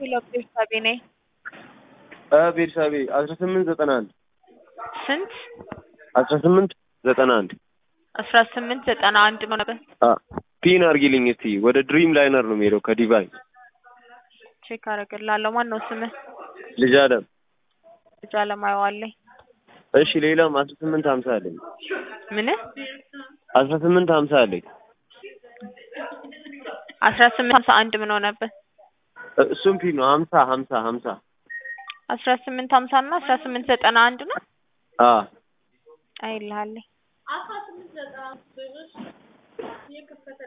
ሄሎ ቤርሳቤ ነኝ። ቤርሳቤ አስራ ስምንት ዘጠና አንድ ስንት? አስራ ስምንት ዘጠና አንድ አስራ ስምንት ዘጠና አንድ ነው ነበር። ፒን አርጊልኝ እስቲ። ወደ ድሪም ላይነር ነው የሚሄደው ከዲቫይ ቼክ አደርግልሃለሁ። ማን ነው ስምህ? ልጅ አለም። ልጅ አለማየዋለኝ። እሺ ሌላም አስራ ስምንት ሀምሳ አለኝ። ምን? አስራ ስምንት ሀምሳ አለኝ። አስራ ስምንት ሀምሳ አንድ ምን ሆነብህ? እሱም ፒን ነው ሀምሳ ሀምሳ ሀምሳ አስራ ስምንት ሀምሳ እና አስራ ስምንት ዘጠና አንድ ነው አ አይልሃለኝ